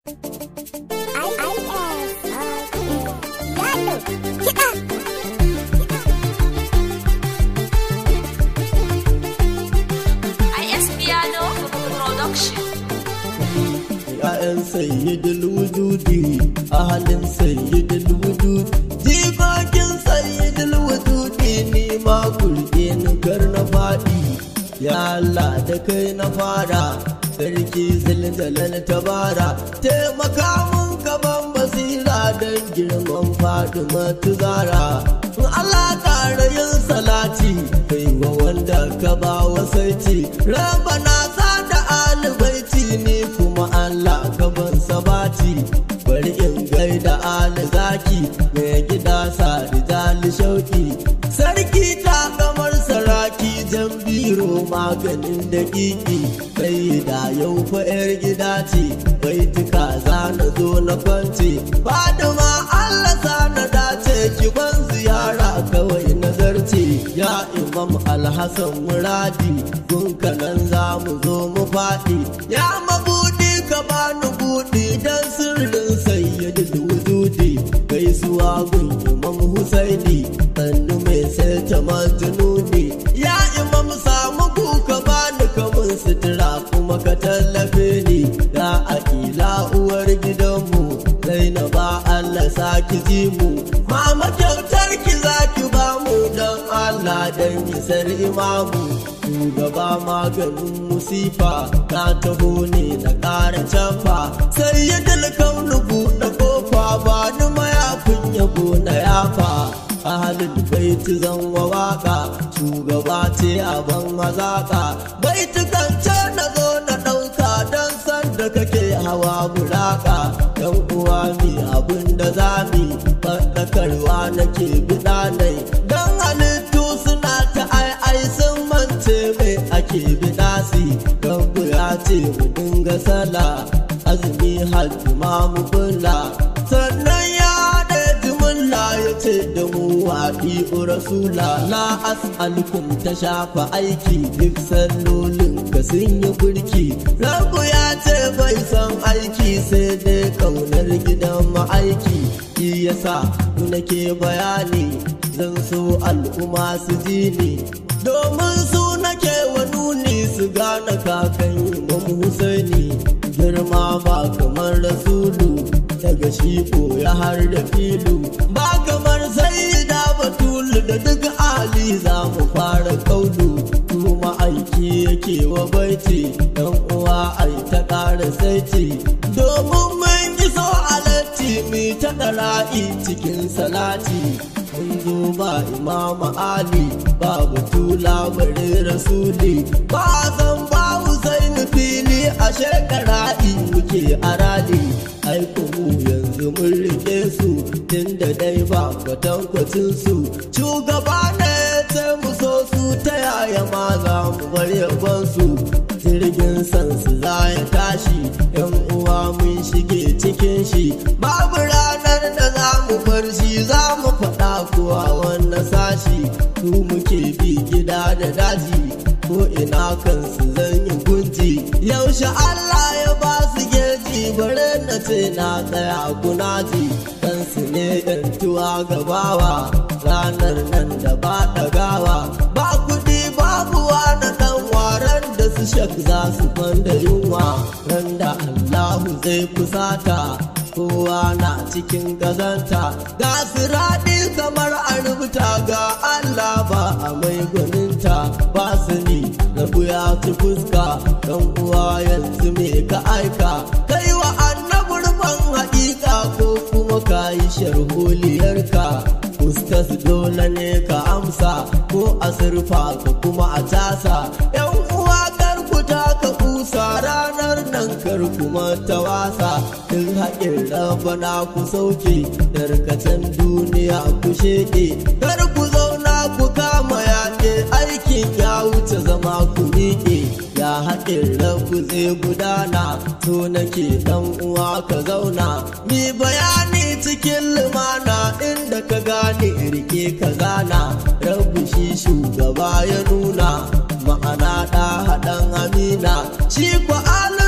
‘Ya'yan sayyidul wujudi, ahalin sayyidul wujudi, jikokin sayyidul wujudi ni ma kurɗe ni kar na faɗi. Ya Allah da kai na fara, sarki zilzalal tabara, taimaka mun gaban basira don girman Fatima tuzara. Allah ƙara yin salati, kai wa wanda ka ba wasaiti, rabana sa da alibaiti ne kuma Allah gaban sabati bari in gaida ali zaki mai gida sa rijali shauki sarki ta kamar saraki jan biro maganin daƙiƙi kai da yau fa yar gida ce baituka za na zo na kwance fadima Allah sa na dace ki ban ziyara kawai nazarce ya imam alhassan muradi gunka nan za mu zo mu faɗi ya mabudi ka bani buɗi dan sirrin sayyidul wujudi gaisuwa gun imam husaini sannu mai sai ta majnuni ya imam samu kuka bani kamun sutura kuma ka tallafe ni ya akila uwar gidanmu zainaba allah saki ji mu mama kyautar ki zaki ba mu dan allah dan isar imamu shugaba maganin musifa ka taho ne na ƙara canfa sai ya dalkaunu buɗe kofa ba ni mayafin yabo na yafa ahalin baiti zan wa waka shugaba ce a ban mazaka baiti kance na zo na ɗauka don san da kake hawa buraka yan uwa mi abin da za mi faɗakarwa nake biɗa nai don halittu suna ta ai ai sun mance mai ake bidasi rabu ya ce mu dinga sala azumi hajji ma mu bulla sannan ya da jimilla ya ce da mu waɗi rasula la as'alukum ta shafa aiki duk sallolin ka sun yi burki rabu ya ce bai san aiki sai dai kaunar gidan ma'aiki shi yasa nake bayani zan so al'umma su ji ni domin su nake wa nuni su gane kakan imam husaini girma ba kamar rasulu daga shi ya har da filu ba kamar sai da batulu da duk ali za mu fara kaulu kuma aiki yake wa baiti dan uwa ai ta ƙara saiti domin mun iso alatti mi ta ɗara'i cikin salati mun zo ba imama ali ba batula bare rasuli ba zan ba husain fili a shekara in muke arali aiko mu yanzu mun rike su tunda dai ba kwatankwacin su shugaba ne ce mu so su ta yaya ma za mu bar yaban su jirgin san su za ya tashi yan uwa mun shige cikin shi babu ranar da za mu bar shi za mu faɗa kuwa wannan sashi su muke bi gida da daji ko ina kansu zan yi gunji yaushe Allah ya ba su geji bare na ce na tsaya gunaji kansu ne yantuwa gabawa ranar nan da ba ɗagawa ba kuɗi babu na ɗan waran da su shak za su kwanda yunwa ran da Allahu zai kusata kowa na cikin gazanta ga siraɗi kamar a rubuta ga Allah ba a mai gwaninta ba su ni rabu ya ci fuska dan uwa yanzu me ka aika kai wa annabur ban haƙiƙa ko kuma ka yi sharholiyarka Ustas dole ne ka amsa ko a surfa ka kuma a tasa yan uwa karkuta ka kusa ranar nan kar kuma ta wasa in haƙin rabana ku sauke darkacin duniya ku sheƙe kar ku zauna ku kama yaƙe aikin ya wuce zama ku miƙe ya haƙin rabu zai gudana so nake dan uwa ka zauna mi bayani cikin lumana inda ka gane rike ka gana rabu shi shugaba ya nuna ma'ana ɗa haɗan amina shi kwa alinsa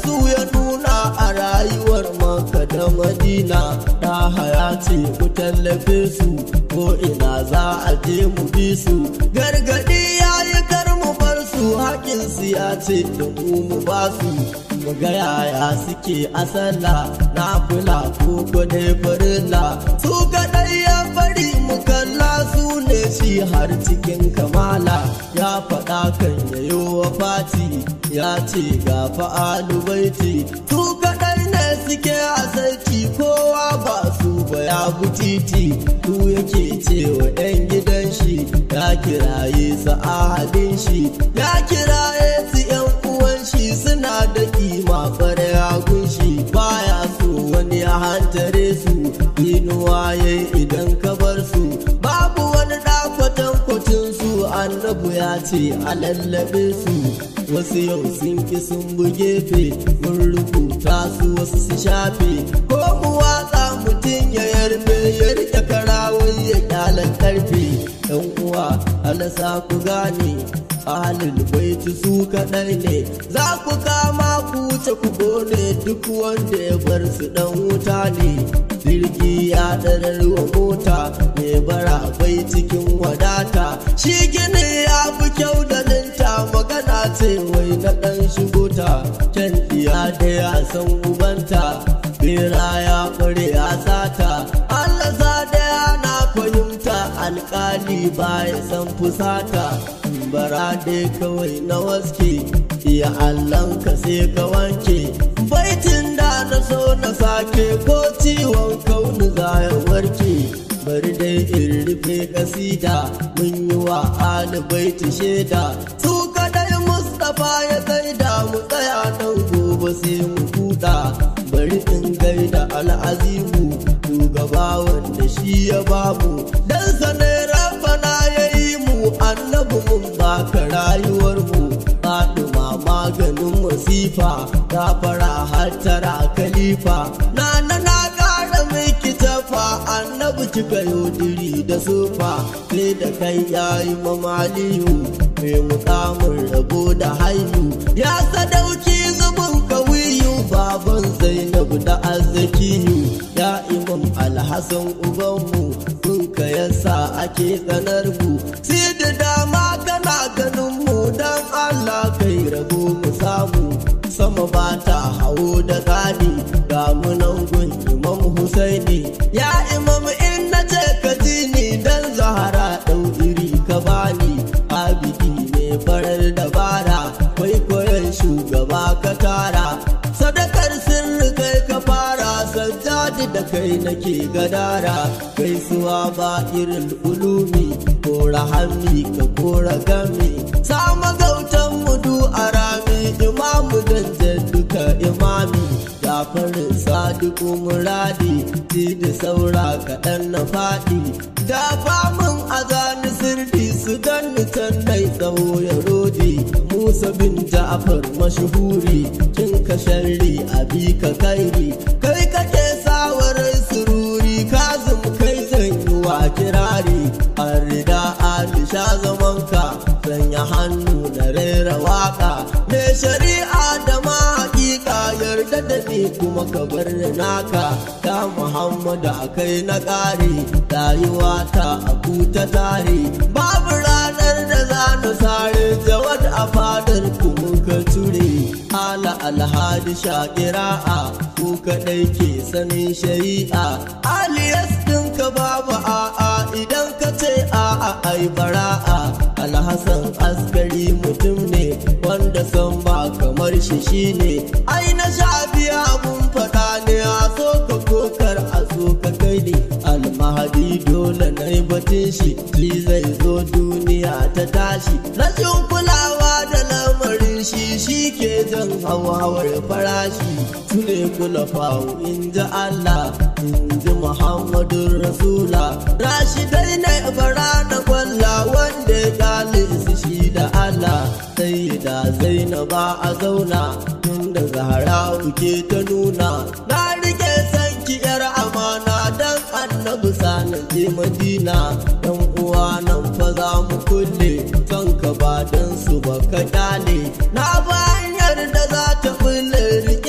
su ya nuna a rayuwar maka da madina da haya ce ku tallafe su ko ina za a je mu bi su gargadi ya yi kar mu bar su haƙin su ya ce da mu mu ba su mu ga yaya suke a sallah na fula ko dai farilla su kaɗai ya bari mu kalla su ne shi har cikin kamala ya faɗa kan yayo wa fati ya ce ga fa'alu baiti su kaɗai ne suke a sarki kowa ba su ba ya titi su yake cewa 'yan gidan shi ya kiraye su ahadin shi ya kiraye su 'yan uwan shi suna da kima fara yagun shi baya so wani ya hantare su inuwa yayi idan ka bar su babu wani ɗakwatan kwacin su annabu ya ce a lallabe su wasu yau sun ki sun bugefe mun rubuta su wasu su shafe ko mu watsa mutum ya yarbe ya rike karawai ya kyalan karfe yan uwa alasa ku gane ahalin baiti su kaɗai ne za ku kama ku wuce ku gone duk wanda ya bar su ɗan wuta ne jirgi ya ɗarar wa mota mai bara bai cikin wadata shi gini ya fi kyau da linta magana ce wai na ɗan shigo ta can iya da ya san ubanta bera ya ƙware ya sata Allah za da yana fahimta alƙali ba ya san fusata bara dai kawai na waske iya ka sai ka wanke baitin da na so na sake ko ciwon kauni za ya warke bari dai in rufe kasida mun yi wa baiti shaida su kadai mustapha ya gaida mu tsaya nan gobe sai mu huta bari in gaida al'azimu shugaba wanda shi ya bamu dan sanai rabbana ya yi mu annabi mun baka rayuwar mu Fatima maganin masifa gafara hattara khalifa na na na kara miki tafa annabi kika yodiri da sufa sai da kai yayi mamaliyu mai mukamin rabo da haihu ya sadauki zubin kawiyu baban zainabu da azzakiyu ya imam alhassan ubanmu ka yasa ake tsanar mu sai da dama kana ganin mu dan Allah kai rabo mu samu sama ba ta hawo da gadi ga munan gun imam Husaini ya imam in na ce ka ji ni dan zahara ɗau iri ka bani abidi ne farar dabara kwaikwayon shugaba ka tara sadakar sirri kai ka fara sajjadi da kai nake gadara gaisuwa ba irin ulumi ko rahami ka kora gami sama gautan mudu a rami imamu dan duka imami gafarin sadiku muradi ti da saura kaɗan na faɗi da famin a gani sirdi su ganni can nai tsawo ya rodi musa bin ja'far mashuhuri kin ka sharri abi ka kairi kai kake sawarar sururi kazum kai zan yi wa kirari arida alisha zamanka sanya hannu na rera waka me shari'a da ma hakika yarda da ni kuma ka bar ni naka ta muhammadu akai na ƙari rayuwa ta abu ta tare babu ranar da za na sare jawad a fadar ku muka ture ala alhadi shakira'a ku kaɗai ke sanin shari'a aliyas ɗinka babu a'a idan ka ce a'a ai bara'a alhassan askari mutum ne wanda san ba kamar shi shine ai na sha biya abun faɗa ne a so ka kokar a so ka kai ne almahadi dole na yi batun shi shi zai zo duniya ta tashi rashin kulawa da lamarin shi shi ke jan hawar farashi su ne kula fawo in ji Allah in ji Muhammadun Rasula Rashidai na bara na gwalla wanda ya kyale su shi da Allah sai da Zainaba a zauna tun da Zahra ke ta nuna na rike sanki yar amana dan annabi sanin je Madina dan uwa nan fa za mu kulle kanka ba dan su ba ka kyale na bayar da za ta bulle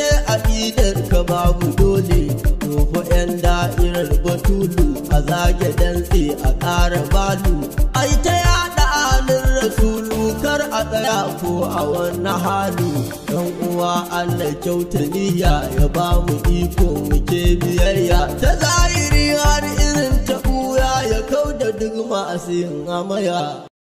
dole tofa 'yan da'irar batulu a zage dantse a ƙara balu ai ta yaɗa alin rasulu kar a tsaya ko a wani halu dan uwa Allah kyauta niyya ya ba mu iko muke biyayya ta zahiri har irin ta ɓuya ya kau da duk masu yin amaya